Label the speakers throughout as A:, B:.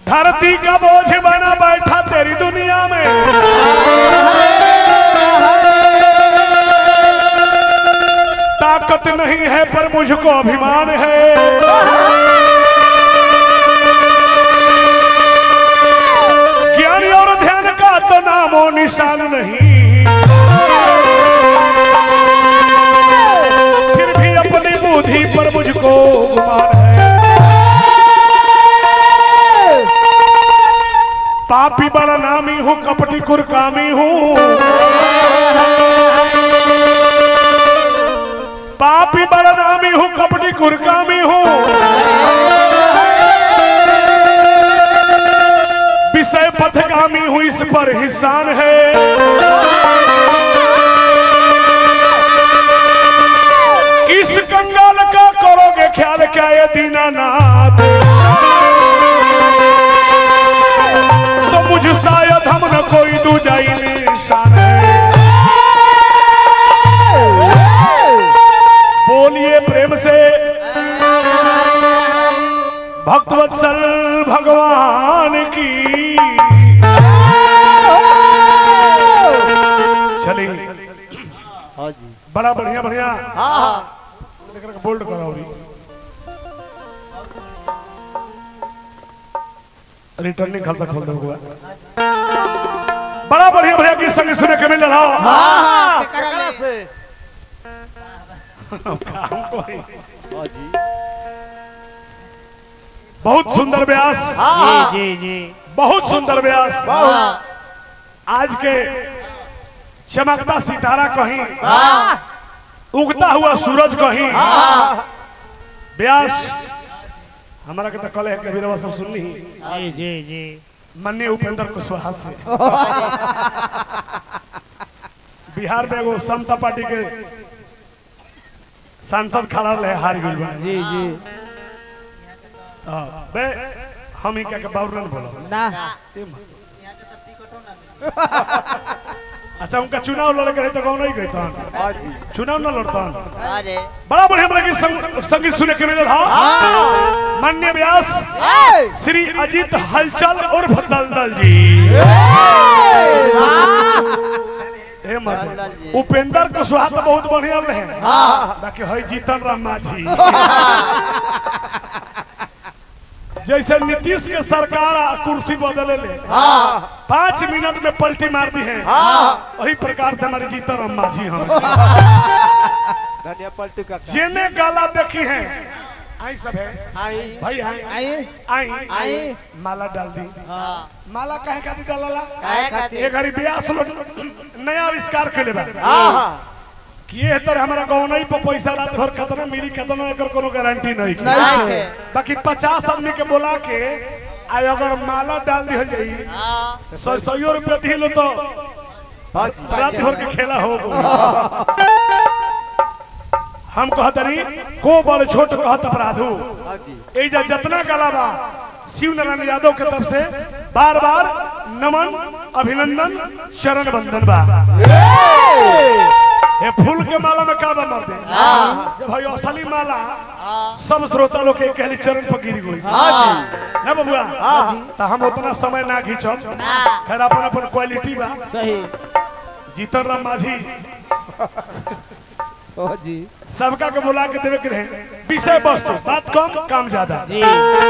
A: धरती का बोझ बना बैठा तेरी दुनिया में ताकत नहीं है पर मुझको अभिमान है ज्ञान और ध्यान का तो नामो निशान नहीं फिर भी अपनी बुद्धि पर मुझको गुमान है पापी बड़ा नामी हूँ कपटी कुरकामी हूँ पापी बड़ा नामी हूँ कपटी कुरकामी हूँ विषय पथगामी हूँ इस पर हिसान है इस कंगाल का करोगे ख्याल क्या ये दीनानाथ तो मुझ शायद हम न कोई दूजाई निशान है बोलिए प्रेम से भक्तवत्सल भगवान की चलिए
B: हाँ जी
A: बड़ा बढ़िया बढ़िया
B: हाँ हाँ
A: बोल्ड करो रिटर्निंग खाता खोल दो हुआ बड़ा बढ़िया बढ़िया गीत संग सुने के मिल रहा
B: हाँ केकरा से हाँ जी
A: बहुत सुंदर व्यास
B: हाँ
C: जी जी
A: बहुत सुंदर व्यास
B: हाँ
A: आज के चमकता सितारा कहीं
B: हाँ
A: उगता हुआ सूरज कहीं व्यास हमारा के तो कल है कबीर सब सुननी ही
C: जी जी जी
A: माननीय उपेंद्र कुशवाहा से बिहार में एगो समता पार्टी के सांसद खड़ा रहे हार गइल बा
C: जी जी
A: हाँ, बे हम ही क्या के बाबूरन बोलो
C: ना
A: अच्छा उनका चुनाव लड़ के रहे तो कौन नहीं गए तहन
B: हाँ जी
A: चुनाव न लड़तन
B: अरे
A: बड़ा बढ़िया बढ़िया गीत संग, संगीत सुने के मिलल हा मान्य व्यास श्री अजीत हलचल और दलदल जी हे
B: दलदल
A: मत
B: जी।
A: उपेंद्र कुशवाहा तो बहुत बढ़िया रहे बाकी है जीतन राम माझी जैसे नीतीश के सरकार आ कुर्सी बदले ले पाँच मिनट में पलटी मार दी है वही प्रकार से हमारे जीतन राम माझी हम
B: धनिया पलटू का
A: जेने गाला देखी है आई सब है
B: आई
A: भाई आई
C: आइए
A: आई
B: आई
A: माला डाल दी
B: हाँ
A: माला काहे खातिर डालला
B: काहे खातिर?
A: ये घड़ी ब्यास लोग नया आविष्कार के बा
B: हाँ
A: कि ये तर हमारा गाँव नहीं पर पैसा रात भर खतना मिली खतना एकर कोनो गारंटी नहीं है।
B: नहीं है
A: बाकी पचास आदमी के बोला के आई अगर माला डाल दी हो जाई
B: हाँ
A: सौ सौ रुपया दिलो तो
B: हाँ
A: रात भर के खेला हो हम कहतनी को बड़ छोट कहत अपराधू
B: हाँ जी
A: एजा जितना कला बा शिव नारायण यादव के तरफ से बार बार नमन अभिनंदन चरण बंदन बा हे फूल के माला में का बा मर दे जब भाई असली माला सब श्रोता लोग के कहली चरण पर गिर गई ना बबुआ तो हम उतना समय ना खींचब खैर अपन अपन क्वालिटी बा
C: सही
A: जीतन राम माझी
B: हाँ जी
A: सबका के बुला के देवे के रहे विषय वस्तु बात कम काम ज्यादा
C: जी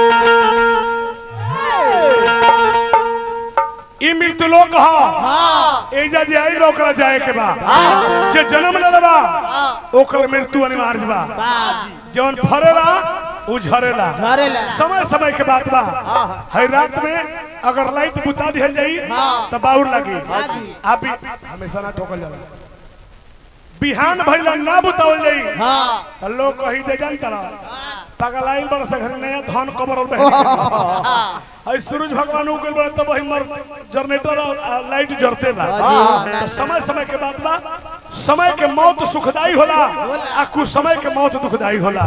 A: ई मृत्यु लोक ह एजा जे आई ओकरा जाए के बा जे जन्म ले बा ओकर मृत्यु अनिवार्य बा जौन फरेला उ झरेला
C: झरेला।
A: समय समय के बात बा हर रात में अगर लाइट बुता दिहल जाई तो बाउर लगी आप ही हमेशा ना ठोकल जाला बिहान भइला ना बुतावल जाई तो लोग कही दे जानता पगलाइन बड़ से घर नया धान कबर और बहन आई सूरज भगवान उगल बड़ा तब वही मर जनरेटर और आ, लाइट जरते बा तो समय समय के बात बा समय के मौत सुखदाई होला आ कुछ समय के मौत दुखदाई होला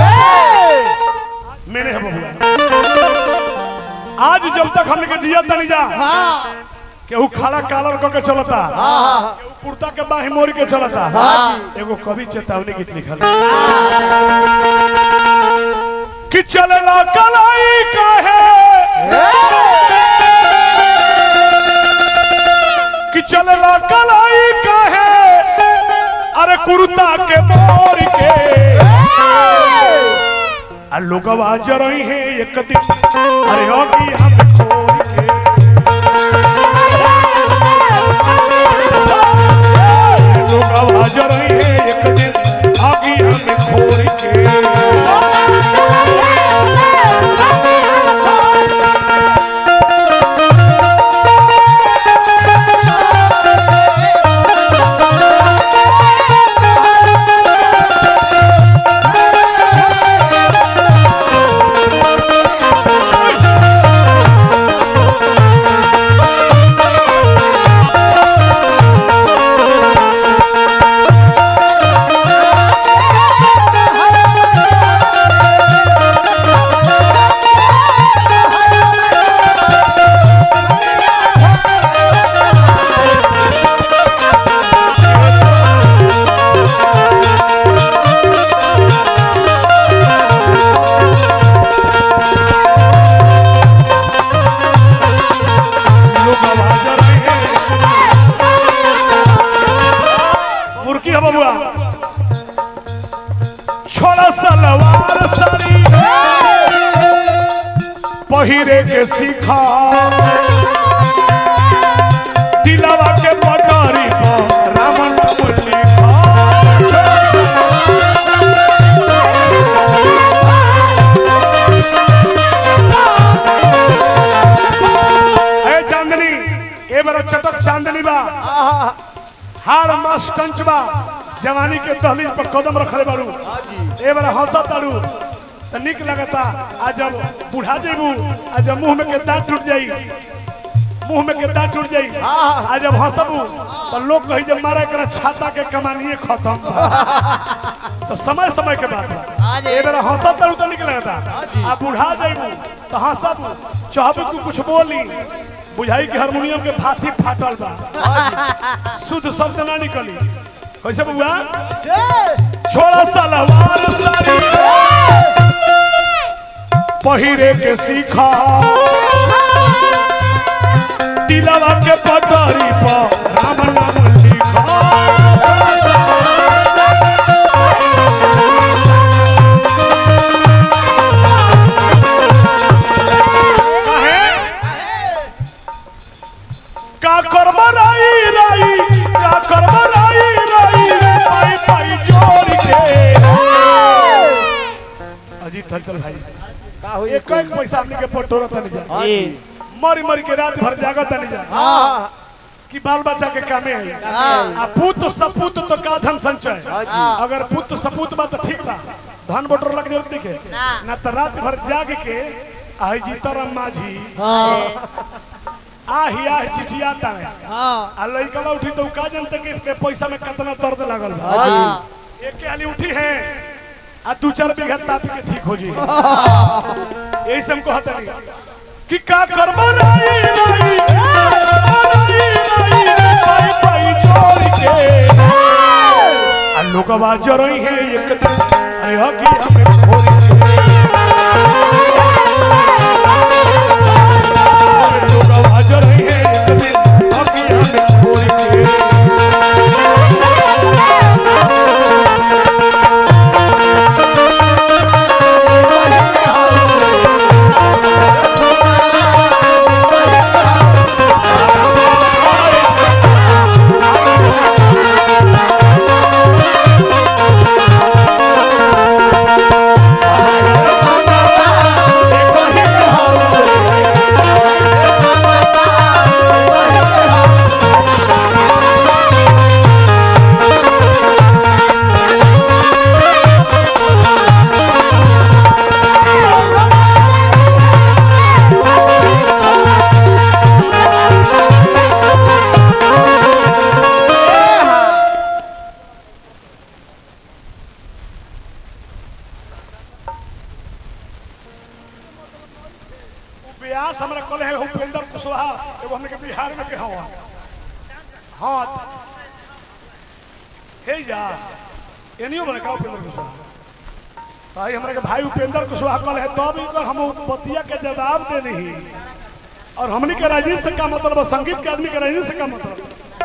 A: मेरे है बबुआ आज जब तक हमने के जिया तनी जा केहू खड़ा कालर क के चलता केहू कुर्ता के बाही मोड़ के चलता एगो कवि चेतावनी गीत लिखल कि चलला कलाई काहे कि चलला कलाई कहे अरे कुर्ता के मोर के आ लोगवा जरई है एक दिन अरे होगी हम छोड़ के लोगवा जरई है एक दिन आगी हम खोर के लोगवा जरई है मुर्की है बबुआ छोड़ा सलवार साड़ी पहिरे के सीखा दिलावा के पटारी पर रामन नाम लिखा ए चांदनी ए बड़ा चटक चांदनी बा हार मास कंच बा जवानी के दहलीज पर कदम रखले बारू ए बड़ा हंसा तारू त निक लगता आ जब बुढ़ा जेबू आ जब मुंह में के दांत टूट जाई मुंह में के दांत टूट जाई आ जब हंसबू तो लोग कही जब मारा कर छाता के कमानिए खत्म बा। तो समय समय के बात बा ए बेरा हंसा तारू तो निक लगता आ बुढ़ा जेबू तो हंसबू चाहबू तू कुछ बोली बुझाई कि हारमोनियम के फाथी फाटल बा शुद्ध शब्द ना निकली कैसे बुआ छोड़ा सलवार साड़ी पहिरे के सीखा दिलवा के पटरी पर राम नाम लिखा काहे? का करब राई राई का करब राई राई पाई पाई जोड़ के अजीत थल भाई
B: का होई
A: एक एक पैसा हमनी के पटोरा तनी जा
B: हाँ जी
A: मरी मरी के रात भर जागत तनी जा
B: हाँ
A: कि बाल बच्चा के कामे आई आ पुत सपूत तो का धन संचय
B: हाँ जी
A: अगर पुत सपूत बा तो ठीक बा धन बटोर लग जरूरत नहीं के ना तो रात भर जाग के आई जीतराम माझी आही आही चिचियाता है आ लइकवा उठी तो का जानते कि पे पैसा में कितना दर्द लागल बा
B: हाँ जी
A: एक के हाली उठी है आ दू चार बीघा ताप के ठीक हो जी यही से हमको हता नहीं कि का करबो राई राई राई राई पाई पाई जोड़ के आ लोगवा जरई है एक दिन अरे हकी हमें खोरी के लोगवा जरई है एक दिन हकी हमें खोरी के व्यास हमरा कहले है उपेंद्र कुशवाहा एगो हमने के बिहार में के हवा हाँ हे जा एनियो बने का उपेंद्र कुशवाहा भाई हमरा के भाई उपेंद्र कुशवाहा कल है तब इकर हम बतिया के जवाब दे नहीं और हमनी के राजनीति से का मतलब है? संगीत के आदमी के राजनीति से का मतलब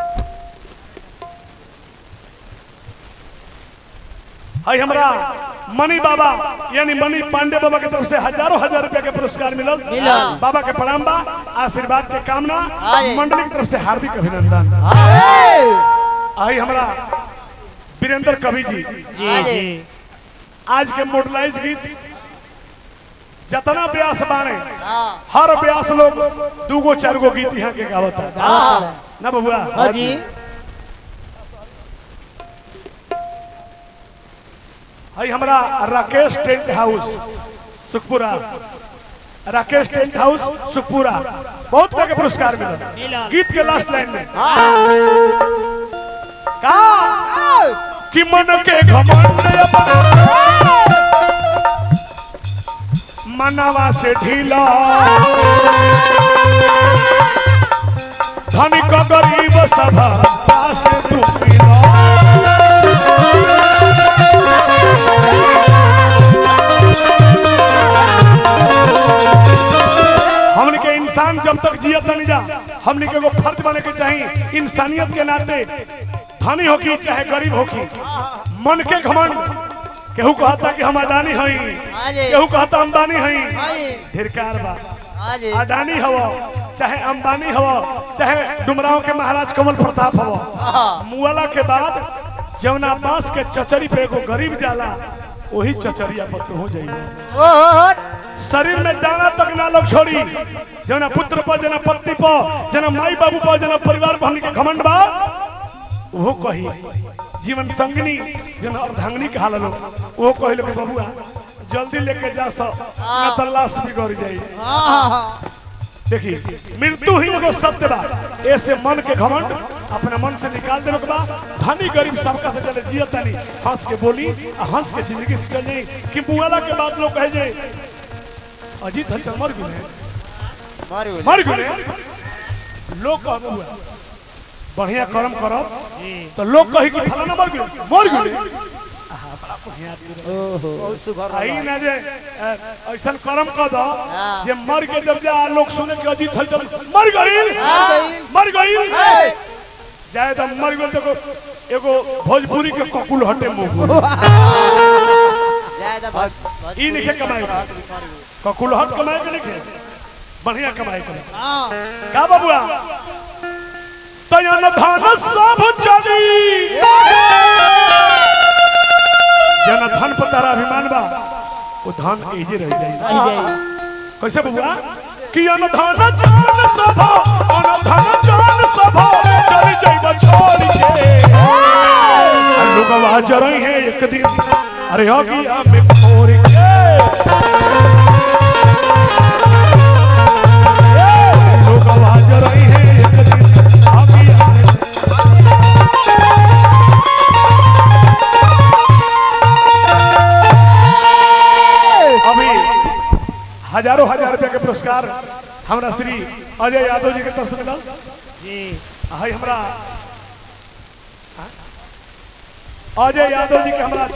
A: है हमरा मणि बाबा यानी मणि पांडे बाबा की तरफ से हजारों हजार रुपया के पुरस्कार मिलल
C: मिलल।
A: बाबा के प्रणाम बा आशीर्वाद के कामना
C: अरे।
A: मंडली की तरफ से हार्दिक अभिनंदन आई हमरा वीरेंद्र कवि जी
C: जी जी
A: आज के मॉडलाइज गीत जतना ब्यास बाने
C: हाँ
A: हर ब्यास लोग दूगो चार गो गीत यहाँ के गावता
C: हाँ
A: ना बबुआ
C: हाँ जी
A: हई हमरा Rakesh tent house Sukhpura Rakesh tent house Sukhpura बहुत तरह के पुरस्कार मिला गीत के लास्ट लाइन में का कि मन के घमंड मनवा से ढीला धनिक गरीब सभा से तू मिला हमने के इंसान जब तक जियत नहीं जा हमने के एगो फर्ज बने के चाहिए इंसानियत के नाते धनी होकी चाहे गरीब होकी मन के घमंड केहू कहता कि हम अडानी हई
C: हाँ जी
A: केहू कहता अंबानी हई
C: हाँ जी
A: धिरकार बा
C: हाँ जी
A: अडानी हव चाहे अंबानी हव चाहे डुमराव के महाराज कमल प्रताप हव
C: हाँ
A: मुआला के बाद जवना बांस के चचरी पे एगो गरीब जाला वही चचरिया पर तू हो जाइए
C: ओहो
A: शरीर में दाना तक ना लोग छोड़ी जना पुत्र पर जना पत्नी पर जना माई बाबू पर जना परिवार पर हमनी के घमंड बा वो कही जीवन संगनी जना अर्धांगनी के हाल लोग वो कही लोग बबुआ जल्दी लेके जा सो ना तो लाश बिगड़ जाई
C: हाँ
A: देखी मृत्यु ही एगो सत्य बा ऐसे मन के घमंड अपना मन से निकाल देवे के बा धनी गरीब सबका से चले जियत नहीं हंस के बोली आ हंस के जिंदगी से चल जाई कि मुआला के बाद लोग कहे जे अजीत हलचल मर गए
C: मर गए
A: मर गए लोग कहब हुआ बढ़िया कर्म करब तो लोग कही कि फलाना मर गए मर गए
B: बहुत सुघर
A: आई ना जे अ, ऐसन कर्म कर दो
C: हाँ।
A: जे मर के जब जा लोग सुने कि अजीत हलचल मर गई
C: गई।
A: मर गई
C: हे।
A: जाए तो मर गई तो एगो- एगो भोजपुरी के ककुल हटे मुंह
C: ज्यादा भक्त
A: ई लिखे कमाए के। ककुल हट कमाए के लिखे बढ़िया कमाए के
C: हाँ
A: का बबुआ तयन धन सब चली जन धन पर तारा अभिमान बा वो धन एजे रह जाई कैसे बबुआ कि अन धन जान सब अन धन जान सब चल जाइब छोड़ के लोगवा जरई है एक दिन अरे अगिया में खोर के लोगवा जरई है एक दिन अगिया में अभी हजारों हजार रुपया के पुरस्कार हमरा श्री अजय यादव जी के तरफ से मिलल जी हई हमरा अजय यादव जी के हमरा